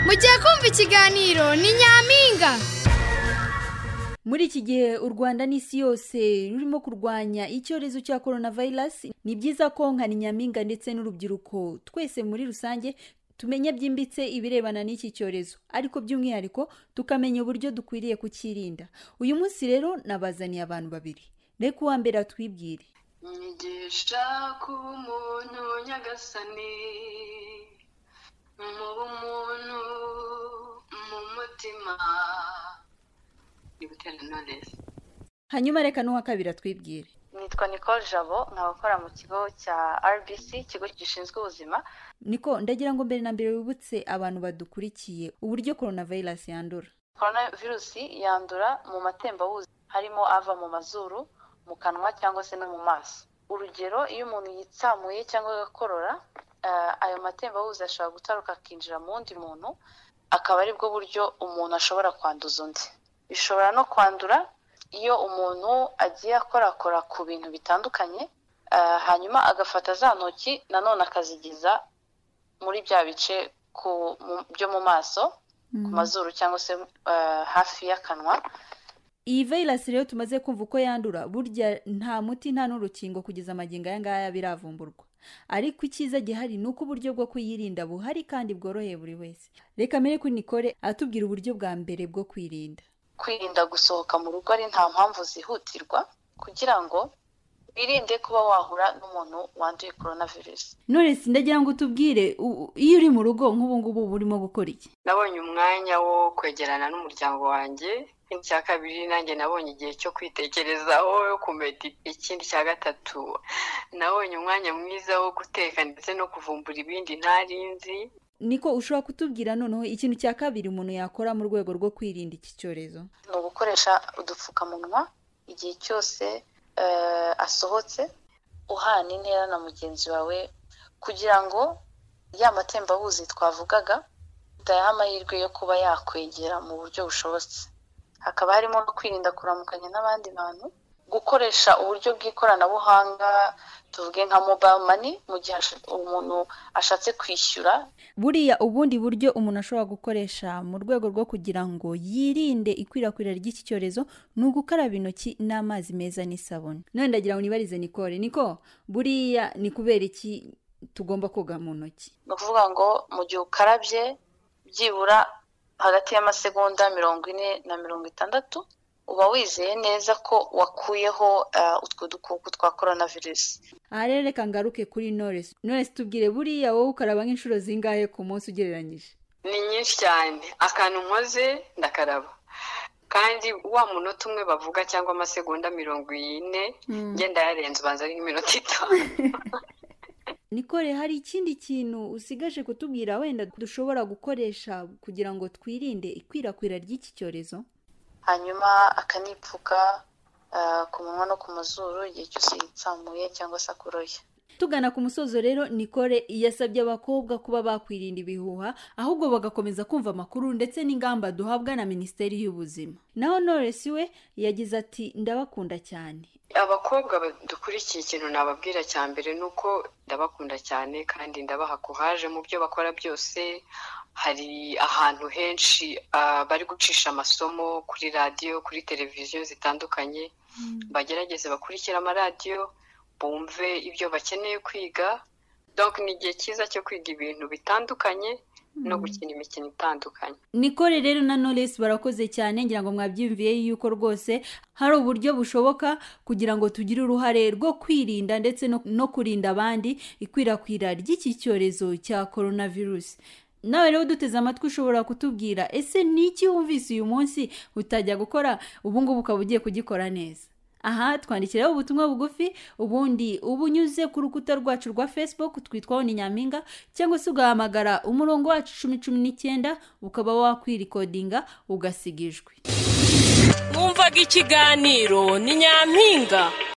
mugiye kumva ikiganiro ni nyampinga muri iki gihe u rwanda n'isi yose rurimo kurwanya icyorezo cya korona vayirasi ni byiza ko nka ni nyampinga ndetse n'urubyiruko twese muri rusange tumenye byimbitse ibirebana n'iki cyorezo ariko by'umwihariko tukamenya uburyo dukwiriye kukirinda uyu munsi rero nabazaniye abantu babiri reka uwa mbere atwibwire nyigisha kuba umuntu nyagasani muba umuntu mu mutima ni gutera knowless hanyuma reka n'uwa kabiri atwibwire nitwa nicole jabo nkaba akora mu kigo cya rbc ikigo gishinzwe ubuzima niko ndagira ngo mbere na mbere wibutse abantu badukurikiye uburyo korona vayirasi yandura korona virusi yandura mu matembabuzi harimo ava mu mazuru mu kanwa cyangwa se no mu maso urugero iyo umuntu yitsamuye cyangwa agakorora eh, ayo matembabuzi ashobora gutaruka akinjira mu wundi muntu akaba ari bwo buryo umuntu ashobora kwanduza undi bishobora no kwandura iyo umuntu agiye akorakora ku bintu bitandukanye eh, hanyuma agafata za ntoki nanone akazigeza muri bya bice ku, mu, byo mu maso ku mazuru cyangwa se eh, hafi y'akanwa iyi vayirasi rero tumaze kumva uko yandura burya nta muti nta n'urukingo kugeza amagingo aya ngaya biravumburwa ariko icyiza gihari ni uko uburyo bwo kuyirinda buhari kandi bworoheye buri wese reka mbere kuri nikore atubwira uburyo bwa mbere bwo kwirinda kwirinda gusohoka mu rugo ari nta mpamvu zihutirwa kugira ngo wirinde kuba wahura n'umuntu wanduye korona virusi none ndagira ngo utubwire u- u- iyo uri mu rugo nk'ubu ngubu uba urimo gukora iki nabonye umwanya wo kwegerana n'umuryango wanjye ikindi cya kabiri nanjye nabonye igihe cyo kwitekerezaho kumedi ikindi cya gatatu nabonye umwanya mwiza wo guteka ndetse no kuvumbura ibindi ntari nzi niko ushobora kutubwira noneho ikintu cya kabiri umuntu yakora mu rwego rwo kwirinda iki cyorezo ni ugukoresha udupfukamunwa igihe cyose eh, asohotse uhana intera na mugenzi wawe kugira ngo ya matembabuzi twavugaga udayaha amahirwe yo kuba yakwegera mu buryo bushobotse hakaba harimo no kwirinda kuramukanya n'abandi bantu gukoresha uburyo bw'ikoranabuhanga tuvuge nka mobile money mu gihe ash- umuntu ashatse kwishyura buriya ubundi buryo umuntu ashobora gukoresha mu rwego rwo kugira ngo yirinde ikwirakwira ry'iki cyorezo ni ugukaraba intoki n'amazi meza n'isabune none ndagira ngo nibarize nikore niko buriya ni kubera iki tugomba koga mu ntoki ni ukuvuga ngo mu gihe ukarabye byibura hagati y'amasegonda mirongo ine na mirongo itandatu uba wizeye neza ko wakuyeho eh, utwo dukoko twa korona virusi aha rero reka ngaruke kuri noresi noresi tubwire buriya wowe ukaraba nk'inshuro zingahe ku munsi ugereranyije ni nyinshi cyane akantu nkoze ndakaraba kandi wa munota umwe bavuga cyangwa amasegonda mirongo ine ngenda yarenze ubanza ari nk'iminota itanu nikore hari ikindi kintu usigaje kutubwira wenda dushobora gukoresha kugira ngo twirinde ikwirakwira ry'iki cyorezo hanyuma akanipfuka eh, ku munwa no ku mazuru igihe cyose yitsamuye cyangwa se akoroye tugana ku musozo rero nikore yasabye abakobwa kuba bakwirinda ibihuha ahubwo bagakomeza kumva amakuru ndetse n'ingamba duhabwa na minisiteri y'ubuzima naho noresi we yagize ati ndabakunda cyane abakobwa ba- dukurikiye ikintu nababwira cya mbere ni uko ndabakunda cyane kandi ndabaha kuhaje mu byo bakora byose hari ahantu henshi ah, bari gucisha amasomo kuri radiyo kuri televiziyo zitandukanye bagerageze bakurikire amaradiyo bumve ibyo bakeneye kwiga donc ni igihe cyiza cyo kwiga ibintu bitandukanye no gukina imikino itandukanye nikore rero na noresi barakoze cyane ngira ngo mwabyiyumviye yuko rwose hari uburyo bushoboka kugira ngo tugire uruhare rwo kwirinda ndetse no, no kurinda abandi ikwirakwira ry'iki cyorezo cya korona virusi nawe rero duteze amatwi ushobora kutubwira ese ni iki wumvise uyu munsi utajya gukora ubu ngubu ukaba ugiye kugikora neza aha twandikiraho ubutumwa bugufi ubundi ubunyuze ku rukuta rwacu rwa facebook twitwaho ni nyampinga cyangwa se ugahamagara umurongo wacu cumi cumi n'icyenda ukaba wakwirikodinga ugasiga ijwi mwumvaga ikiganiro ni nyampinga